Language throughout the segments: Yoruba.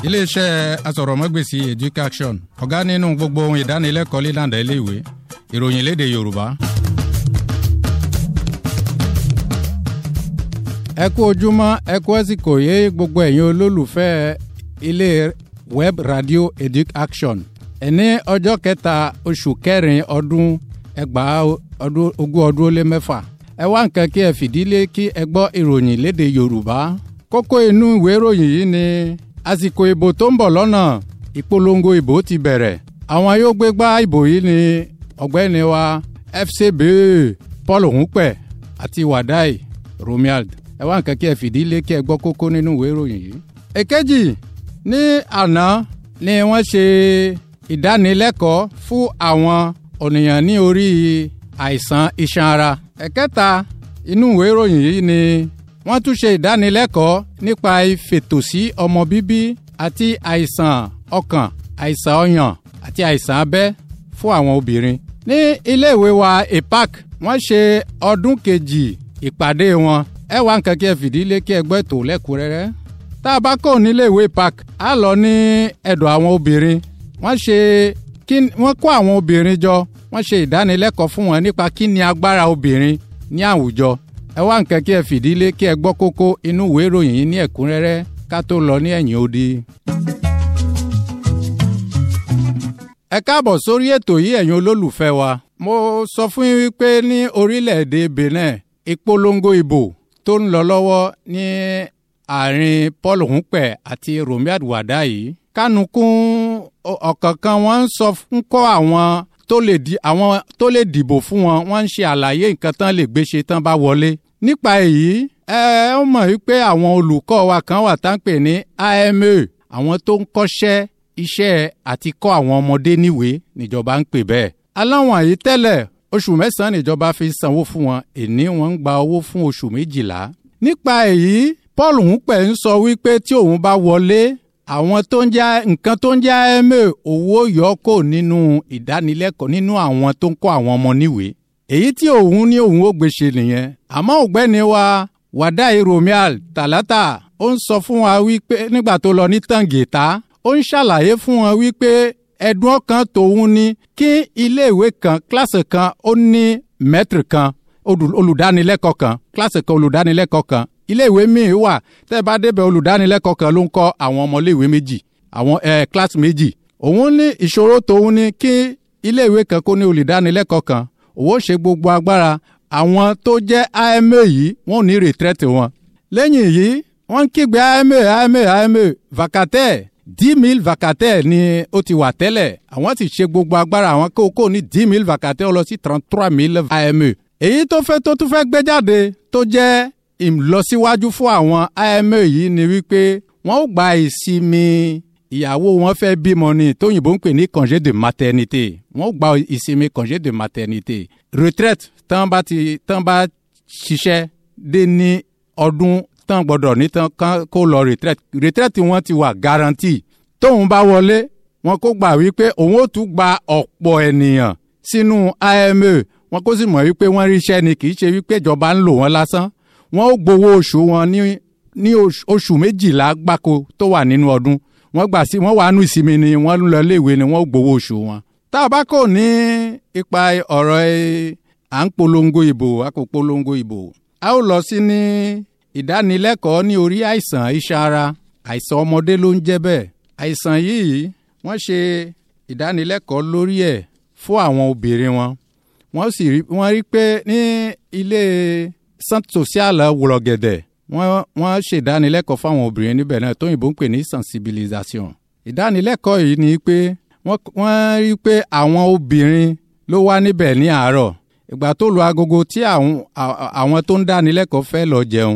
iléeṣẹ́ asọ̀rọ̀mọ́gbèsì education ọ̀gá nínú gbogbo ohun ìdánilẹ́kọ̀ọ́ lílànà iléèwé ìròyìn léde yorùbá. ẹ kú ojúmọ́ ẹ kú àsìkò yé gbogbo ẹ̀yin olólùfẹ́ ilé web radio education ẹni ọjọ́ kẹta oṣù kẹrin ọdún ẹgbàá ọdún ogún ọdún ó lé mẹ́fà ẹ wá nǹkan kí ẹ fìdílé kí ẹ gbọ́ ìròyìn léde yorùbá kókó inú ìwé ìròyìn yìí ni àsìkò ìbò tó ń bọ̀ lọ́nà ìpolongo ìbò ti bẹ̀rẹ̀ àwọn yóò gbégbá ìbò yìí ni ọ̀gbẹ́ni wa fcb paul hunpẹ àti wadai romuald ẹ wá nǹkan kí ẹ fìdílé kí ẹ gbọ́ kókó nínú ìwé ìròyìn yìí. èkejì ní àná ni wọ́n ṣe ìdánilẹ́kọ̀ọ́ fún àwọn ènìyàn ní orí àìsàn iṣan ara. ẹ̀kẹta inú ìwé ìròyìn yìí ni wọ́n tún ṣe ìdánilẹ́kọ̀ọ́ nípa ìfètòsí ọmọ bíbí àti àìsàn ọkàn àìsàn ọyàn àti àìsàn abẹ́ fún àwọn obìnrin. ní iléèwé wa epac wọ́n ṣe ọdún kejì ìpàdé wọn ẹ wá nǹkan kí ẹ fìdílé kí ẹ gbọ́ ètò lẹ́kùnrẹ́rẹ́ tá a bá kọ́ níléèwé park á lọ ní ẹ̀dọ̀ àwọn obìnrin wọ́n ṣe kí wọ́n kó àwọn obìnrin jọ wọ́n ṣe ìdánilẹ́kọ̀ọ́ fún wọn nípa kí ni agbára obìnrin ní àwùjọ ẹ wá nǹkan kí ẹ fìdílé kí ẹ gbọ́ kókó inú ìwé ìròyìn yìí ní ẹ̀kúnrẹ́rẹ́ ká tó lọ ní ẹ̀yìn odi. ẹ káàbọ̀ sórí ètò yìí ẹ̀yin olólùfẹ́ wa mo sọ fún yín wípé ní orílẹ̀-èdè benin ìpolongo ìbò tó ń lọ lọ́wọ́ ní àárín paul hunpẹ àti romiad wada yìí kánukún ọ̀kọ̀ọ̀kan wọn ń sọ fún kọ́ àwọn tó lè di àwọn tó lè dìbò fún wọn wọ́n ń ṣe àlàyé nǹkan tán lè gbé ṣe tán bá wọlé. nípa èyí ẹ ó mọ̀ wípé àwọn olùkọ́ wa kan wà tá ń pè ní IMA àwọn tó ń kọ́ṣẹ́ iṣẹ́ àti kọ́ àwọn ọmọdé níwèé níjọba ń pè bẹ́ẹ̀. aláwọn yìí tẹ́lẹ̀ oṣù mẹ́sàn-án níjọba fi sanwó fún wọn èní wọn ń gba owó fún oṣù méjìlá. nípa èyí paul hunpẹ ń sọ wípé tí òun bá wọlé àwọn tó ń jẹ́ nǹkan tó ń jẹ́ ẹ̀mẹ́ owó yọkò nínú ìdánilẹ́kọ̀ọ́ nínú àwọn tó ń kọ́ àwọn ọmọ níwèé. èyí tí òun ní òun ó gbèsè nìyẹn àmọ́ ọ̀gbẹ́ni wa wàdáì romial tàlátà ó ń sọ fún wa wípé nígbà tó lọ ní tàǹgẹ̀ta ó ń ṣàlàyé fún wọn wípé ẹ̀dùn ọkàn tòun ni kí iléèwé kan kíláàsì kan ó ní mẹ́tìrì kan olùdánilẹ́kọ̀ọ́ kan kíláàsì kan olùdánilẹ́kọ̀ọ́ kan iléèwé míì wà tẹ́ bá débẹ̀ olùdánilẹ́kọ̀ọ́ kan ló ń kọ́ àwọn ọmọléèwé méjì àwọn ẹ̀ kíláàsì méjì òun ní ìṣòro tòun ni kí iléèwé kan kó ní olùdánilẹ́kọ̀ọ́ kan òun ó ṣe gbogbo agbára àwọn tó jẹ́ IMA yìí wọ́n ò ní rètrẹ́tì wọn lẹ́yìn yìí wọ́n ń kígbe IMA IMA IMA vacataire dix mille vacataires ni ó ti wà tẹ́lẹ̀ àwọn sì ṣe gbogbo agbára àwọn kókó ní dix mille vacataires lọ sí trente trois mille IMA èyí tó fẹ́ tó tún fẹ́ gbé jáde tó jẹ́ ìlọsíwájú fún àwọn IMA yìí ni wípé wọ́n ó gba ìsinmi ìyàwó wọn fẹ́ bímọ ni tóyìnbó ń pè ní congé de maternité wọ́n ó gba ìsinmi congé de maternité retraite tán bá ti tán bá ṣiṣẹ́ dé ní ọdún tán gbọ́dọ̀ ní tán kó lọ retraite retraite wọn ti wà garantie tóun bá wọlé wọn kó gbà wípé òun ó tún gba ọ̀pọ̀ ènìyàn sínú IMA wọn kó sì mọ̀ wípé wọ́n ríṣẹ́ ni kì í ṣe wípé ìjọba ń lò wọ́n lásán wọ́n ó gbowó oṣù wọn ní ní oṣù méjìlá gbáko tó wà nínú ọdún wọ́n gbà sí wọ́n wà nù ìsinmi ni wọ́n ń lọ léèwé ni wọ́n ó gbowó oṣù wọn. tá a bá kò ní ipa ọ̀rọ̀ à ń polongo ìbò a kò polongo ìbò a ó lọ sí ní ìdánilẹ́kọ̀ọ́ ní orí àìsàn iṣan ara àìsàn ọmọdé ló ń jẹ́ bẹ́ẹ̀ àìsàn yìí wọ́n ṣe ìdánilẹ́kọ̀ọ́ lórí ẹ̀ fún àwọn obìnrin wọn wọ́n sì rí wọ́n rí pé ní ilé centre social wùlọ̀gẹ̀dẹ̀ wọ́n wọ́n ṣèdánilẹ́kọ̀ọ́ fáwọn obìnrin níbẹ̀ náà tóyìnbó ń pè ní sensibilisation. ìdánilẹ́kọ̀ọ́ yìí ni pé wọ́n rí pé àwọn obìnrin ló wá níbẹ̀ ní àárọ̀ ìgbà tó lu agogo tí àwọn tó ń dánilẹ́kọ̀ọ́ fẹ́ lọ jẹun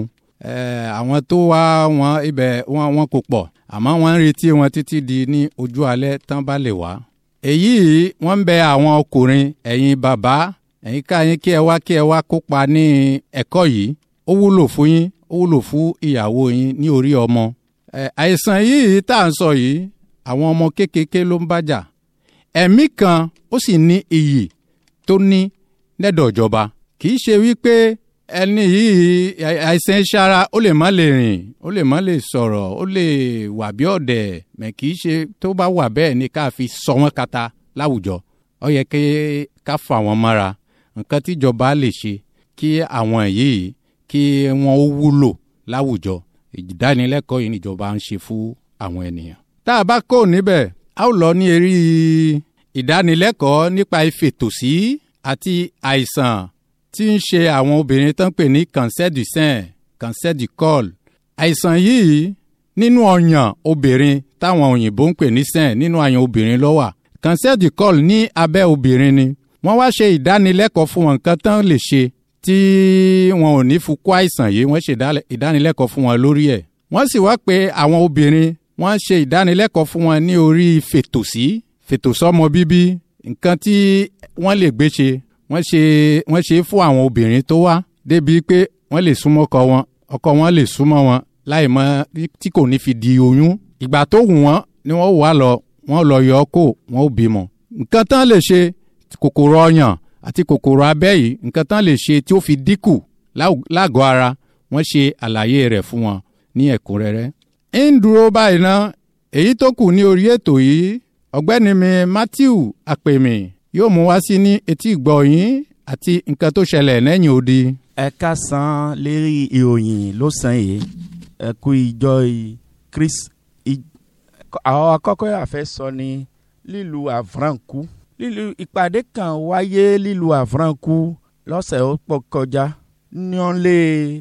àwọn tó wá wọn ibẹ̀ wọn kò pọ̀ àmọ́ wọ́n ń retí wọn títí di ní ojú alẹ́ tán bá lè wá. èyí wọ́n ń bẹ àwọn ọkùnrin ẹ̀yin bàbá ẹ̀yin káyín kí ẹ wá kí ẹ wá kópa ní ẹ̀kọ́ yìí ó wúlò fún yín ó wúlò fún ìyàwó yín ní orí ọmọ. àìsàn yìí tá à ń sọ yìí àwọn ọmọ kéékèèké ló ń bájà ẹ̀mí kan ó sì ní iyì tó ní lẹ́dọ̀ ìjọba kì í ṣe wípé ẹni yìí àìsàn ìṣara ó lè má lè rìn ó lè má lè sọ̀rọ̀ ó lè wà bí ọ̀dẹ̀ mẹ̀ kì í ṣe tó bá wà bẹ́ẹ̀ ni ká fi sọ wọ́n kata láwùjọ ó yẹ kí ká fà wọ́n mọ́ra nǹkan tíjọba lè ṣe kí àwọn yìí kí wọ́n ó wúlò láwùjọ ìdánilẹ́kọ̀ọ́ yìí níjọba ń ṣe fún àwọn ènìyàn. tá a bá kó níbẹ̀ a ó lọ ní eré ìdánilẹ́kọ̀ọ́ nípa ìfètòsí àti àìsàn tí ń ṣe àwọn obìnrin tó ń pè ní cancer du sein cancer du col. àìsàn yìí nínú ọyàn obìnrin táwọn òyìnbó ń pè ní sein nínú ọyàn obìnrin ló wà. cancer du col ní abẹ́ obìnrin ni. wọ́n wá ṣe ìdánilẹ́kọ̀ọ́ fún wọn nǹkan tán lè ṣe tí wọn ò ní fukú àìsàn yìí wọ́n ṣe ìdánilẹ́kọ̀ọ́ fún wọn lórí ẹ̀. wọ́n sì wá pé àwọn obìnrin wọ́n ṣe ìdánilẹ́kọ̀ọ́ fún wọn ní orí fètòsí fètòsọ́mọ bíbí nǹkan tí wọ́n lè gbé ṣe wọ́n ṣe wọ́n ṣe fún àwọn obìnrin tó wá débi pé wọ́n lè súnmọ́ ọkọ wọn ọkọ wọn lè súnmọ́ wọn láì mọ tí kò ní fi di oyún ìgbà tó wù wọ́n ni wọ́n wà lọ wọ́n lọ yọ ọ́ kó wọ́n ó bímọ. nǹkan tán lè ṣe kòkòrò ọyàn àti kòkòrò abẹ́ yìí nǹkan tán lè ṣe tí ó fi dínkù lágọ̀ọ́ ara wọ́n ṣe àlàyé rẹ̀ fún wọn ní ẹ̀kúnrẹ́rẹ́. ń dúró báyìí ná èyí tó kù ní orí ètò yìí ọ̀gbẹ́ni mi Matthew Àpèmí yóò mú wá sí ní etí ìgbọ́ yín àti nǹkan tó ṣẹlẹ̀ lẹ́yìn odi. ẹ ká san lérí ìròyìn ló san yìí ẹ kú ìjọ Chris àwọn akọ́kọ́ yà fẹ́ sọ ni lílu àvránkù lílu ìpàdé kan wáyé lílu àvránkù lọ́sẹ̀ ó pọ̀ kọjá ní wọ́n lé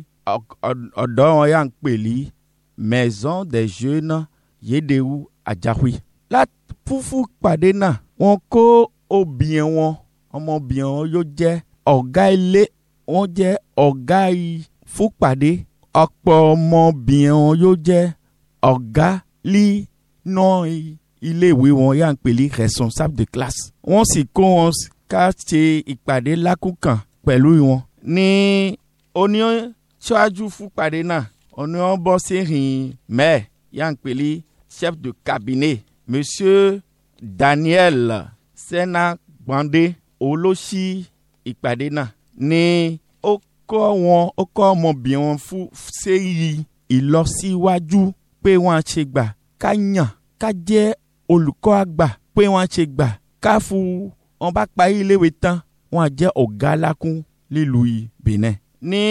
ọ̀dọ́ wọn yà ń pèlí maison des jeunes yédèwú àjàwé láti fúfú pàdé náà wọ́n kó obìnrin wọn ọmọbìnrin wọn yóò jẹ́ ọ̀gá ilé wọn jẹ́ ọ̀gá fúpàdé ọ̀pọ̀ ọmọbìnrin wọn yóò jẹ́ ọ̀gá lí náà iléèwé wọn yà ń pèlí responsable de classe wọ́n sì kó wọn ká ṣe ìpàdé lákùnkàn pẹ̀lú wọn ní oníyàn ṣáájú fúpàdé náà oníyàn bọ́ sí rìn mẹ́ẹ̀ yà ń pèlí chef de cabinet monsieur Daniel sẹ́nà gbọ̀ndé olóṣì ìpàdé náà ni ó kọ́ wọn ó kọ́ ọmọbìnrin wọn fún séyí ìlọsíwájú pé wọ́n á ṣe gbà ká yàn ká jẹ́ olùkọ́ àgbà pé wọ́n á ṣe gbà ká fún wọn bá parí iléèwé tán wọ́n á jẹ́ ọ̀gá alákún nílùú Benin. ní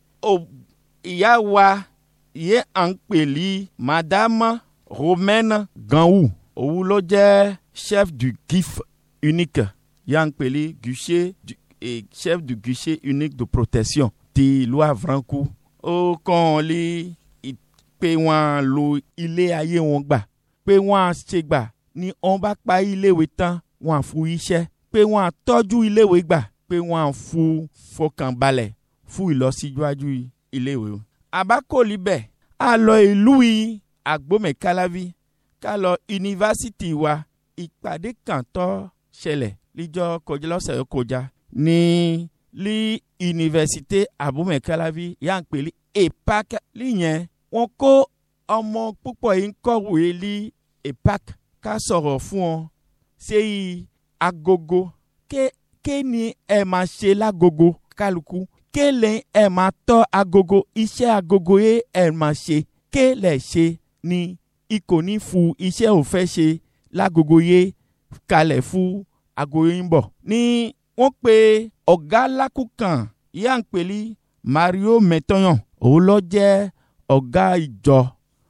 ìyá wa yé à ń pèlí madame Romaine Ganwu òun ló jẹ́ chef du GIF unique yà ń pèlí guichet et chef du guichet unique de protection ti ìlú Avranku ó kàn lé pé wọ́n lo ilé ayé wọn gbà pé wọ́n á ṣe gbà ní wọ́n bá pa iléèwé tán wọ́n á fún iṣẹ́ pé wọ́n á tọ́jú iléèwé gbà pé wọ́n á fún fọkànbalẹ̀ fún ìlọsíwájú iléèwé. àbákòlì bẹ́ẹ̀ a lọ ìlú yìí agbómẹ̀kálávi ká lọ yunifásitì wa ìpàdé kan tó ṣẹlẹ̀ líjọ́ kọjá lọ́sẹ̀ tó kọjá ní lí yunifásitì agbómẹ̀kálávi yà ń pèlí epac líyẹn wọ́n kó ọmọ púpọ̀ yìí ń kọ̀wé lí epac ká sọ̀rọ̀ fún ọ ṣéyí agogo ké ké ni ẹ máa ṣe lágogo kálukú ké lè ẹ máa tọ́ agogo iṣẹ́ agogo yẹ ẹ máa ṣe ké lè ṣe ni ikò ní fu iṣẹ́ ò fẹ́ ṣe lágogo yẹ kalẹ̀ fún agogo yìí ń bọ̀. ní wọ́n pe ọ̀gá lákùkàn yá ń pèlí Mario Metoyan òun ló jẹ́ ọ̀gá ìjọ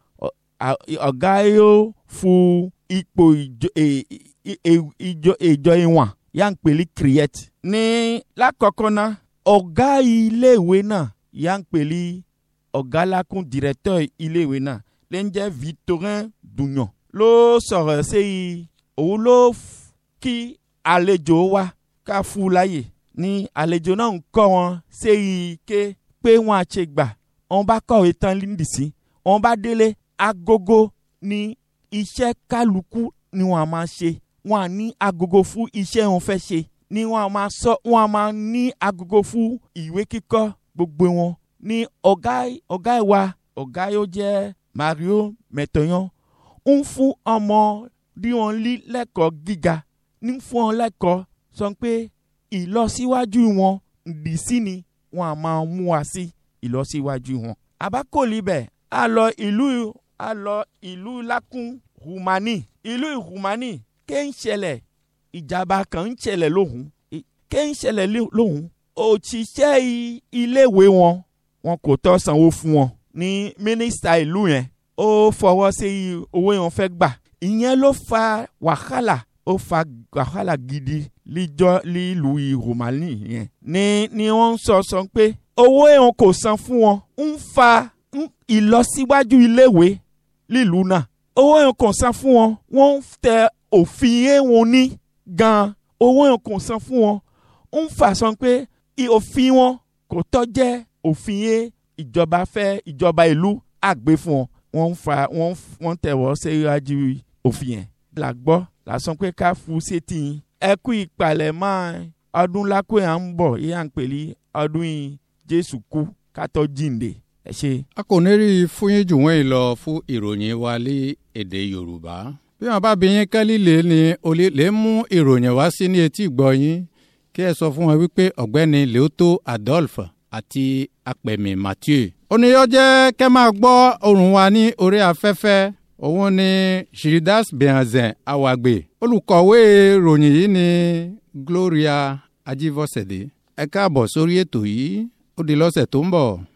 ọ̀gá yóò fún ipò ìjọ ìjọ ìwọ̀n yà ń pèlí create. ní lákọ̀ọ́kọ́ náà ọ̀gá iléèwé náà yà ń pèlí ọ̀gá lákùn directeur iléèwé náà lè ń jẹ́ Victorin Dugnon ló sọ̀rọ̀ sí i òun ló kí àlejò wa ká fún láyè ní àlejò náà ń kọ́ wọn sí i ké pé wọ́n á ṣe gbà wọ́n bá kọ̀wé tán líndìsí wọ́n bá délé agogo ní iṣẹ́ kálukú ni wọ́n á máa ṣe wọ́n á ní agogo fún iṣẹ́ wọn fẹ́ ṣe ni wọ́n á máa sọ wọ́n á máa ní agogo fún ìwé kíkọ́ gbogbo wọn ní ọ̀gá ọ̀gá ìwà ọ̀gá yóò jẹ́ Mario Metoyan ń fún ọmọ bí wọ́n lé lẹ́kọ̀ọ́ gíga ní fún wọn lẹ́kọ̀ọ́ sọ pé ìlọsíwájú wọn ǹdí sí ni wọn a máa mú wa sí ìlọsíwájú wọn. àbákòlì bẹ̀ a lọ ìlú a lọ ìlú lákún rumani ìlú rumani ké ń ṣẹlẹ̀ ìjàmbá kan ń ṣẹlẹ̀ lóhùn ké ń ṣẹlẹ̀ lóhùn òṣìṣẹ́ iléèwé wọn wọn kò tọ́ sanwó fún wọn ní mínísítà ìlú yẹn ó fọwọ́ sí owó yẹn fẹ́ gbà ìyẹn ló fa wàhálà ó fa wàhálà gidi líjọ́ lílùú ìròmálì yẹn ní ni wọ́n ń sọ sọ pé owó yẹn kò san fún wọn ń fa ìlọsíwájú iléèwé lílùú náà owó yẹn kò san fún wọn wọ́n ń tẹ òfin yẹn wọn ní gan owó yẹn kò san fún wọn ń fà sọ pé òfin wọn kò tọ́ jẹ́ òfin yẹn ìjọba fẹ́ ìjọba ìlú àgbé fún wọn wọ́n ń fa wọ́n wọ́n tẹ̀wọ́ síwájú òfin yẹn. la gbọ́ lásán pé ká fu sétí yín. ẹ kú ìpalẹ̀mọ́ ọdún lákò yà ń bọ̀ yíyà ń pèlí ọdún yìí jésù kú kátó jíǹde ẹ ṣe. a kò ní rí i fún yín jù wọ́n yìí lọ fún ìròyìn wa ní èdè yorùbá. bí wọn bá bí yín kẹ́lí lè ní olè lè mú ìròyìn wá sí ní etí ìgbọ́ yín kí ẹ sọ fún wọn wípé ọ̀gbẹ́ni leoto adolphe àti apẹ̀mí mathieu. oníyọ jẹ́ kẹ́ máa gbọ́ ohùn wa ní orí afẹ́fẹ́ òun ni shiridas benhazen awagbe olùkọ̀wé ròyìn yìí ni gloria ajivosede ẹ káàbọ̀ sórí ètò yìí ó di lọ́sẹ̀ tó ń bọ̀.